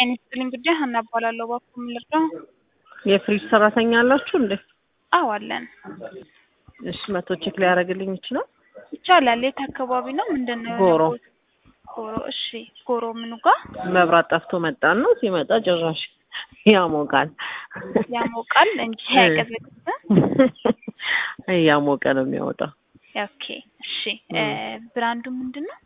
ጤና ይስጥልኝ ጉዳይ ሀና እባላለሁ። እባክዎ ምን ልርዳው? የፍሪጅ ሰራተኛ አላችሁ እንዴ? አዎ አለን። እሺ መቶ ቼክ ሊያደርግልኝ ይችላል? ይቻላል። የት አካባቢ ነው? ምንድን ነው? ጎሮ ጎሮ። እሺ ጎሮ ምኑ ጋር መብራት ጠፍቶ መጣን ነው። ሲመጣ ጭራሽ ያሞቃል ያሞቃል እንጂ አያቀዘቅዝም። እያሞቀ ነው የሚያወጣው። ኦኬ እሺ። ብራንዱ ምንድን ነው?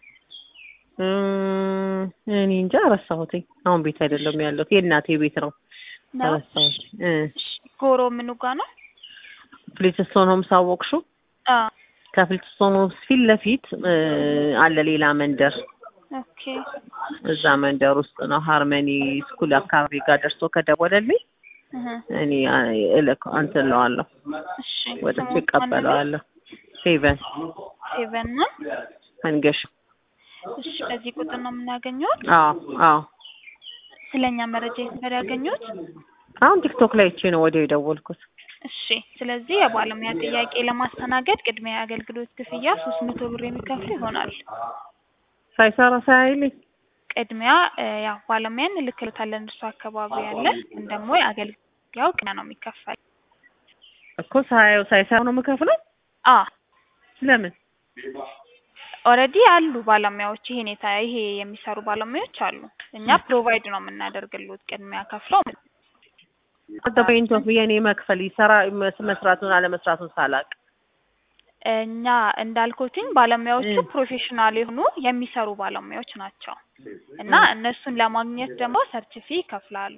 እም፣ እኔ እንጃ ረሳሁትኝ። አሁን ቤት አይደለም ያለሁት የእናቴ ቤት ነው። ነው? ረሳሁት። እ እሺ ጎሮ ምኑ ጋር ነው? ፍሊትስቶን ሆምስ አወቅሽው? አዎ ከፍሊትስቶን ሆምስ ፊት ለፊት እ አለ ሌላ መንደር ኦኬ እዛ መንደር ውስጥ ነው። ሃርመኒ ስኩል አካባቢ ጋር ደርሶ ከደወለልኝ እህ እኔ እልክ እንትን እለዋለሁ እሺ ወደ ስሙ ማን ነው? እቀበለዋለሁ። ሄቨን ሴቨን ነው። መንገሽ። እሺ በዚህ ቁጥር ነው የምናገኘው። አዎ አዎ። ስለኛ መረጃ የት ነበር ያገኙት? አሁን ቲክቶክ ላይ አይቼ ነው ወዲያው የደወልኩት። እሺ ስለዚህ የባለሙያ ጥያቄ ለማስተናገድ ቅድሚያ የአገልግሎት ክፍያ ሶስት መቶ ብር የሚከፍል ይሆናል። ሳይሰራ ሳያይልኝ ቅድሚያ እ ያው ባለሙያ እንልክልታለን እርሱ አካባቢ ያለ ግን ደግሞ የአገልግያው ቅድሚያ ነው የሚከፈል። እኮ ሳያየው ሳይሰራ ነው የምከፍለው። አ ለምን? ኦልሬዲ አሉ ባለሙያዎች ይሄን የታ ይሄ የሚሰሩ ባለሙያዎች አሉ። እኛ ፕሮቫይድ ነው የምናደርግሉት ቅድሚያ ከፍለው አት ፖይንት ኦፍ የኔ መክፈል ይሰራ መስ- መስራቱን አለመስራቱን ሳላቅ እኛ እንዳልኩትኝ ባለሙያዎቹ እ። ፕሮፌሽናል የሆኑ የሚሰሩ ባለሙያዎች ናቸው እና እነሱን ለማግኘት ደግሞ ሰርቲፊ ይከፍላሉ።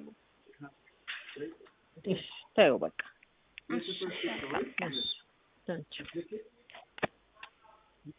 እሺ፣ ተይው በቃ እሺ መልካም ቀን። እሺ፣ ታንኪው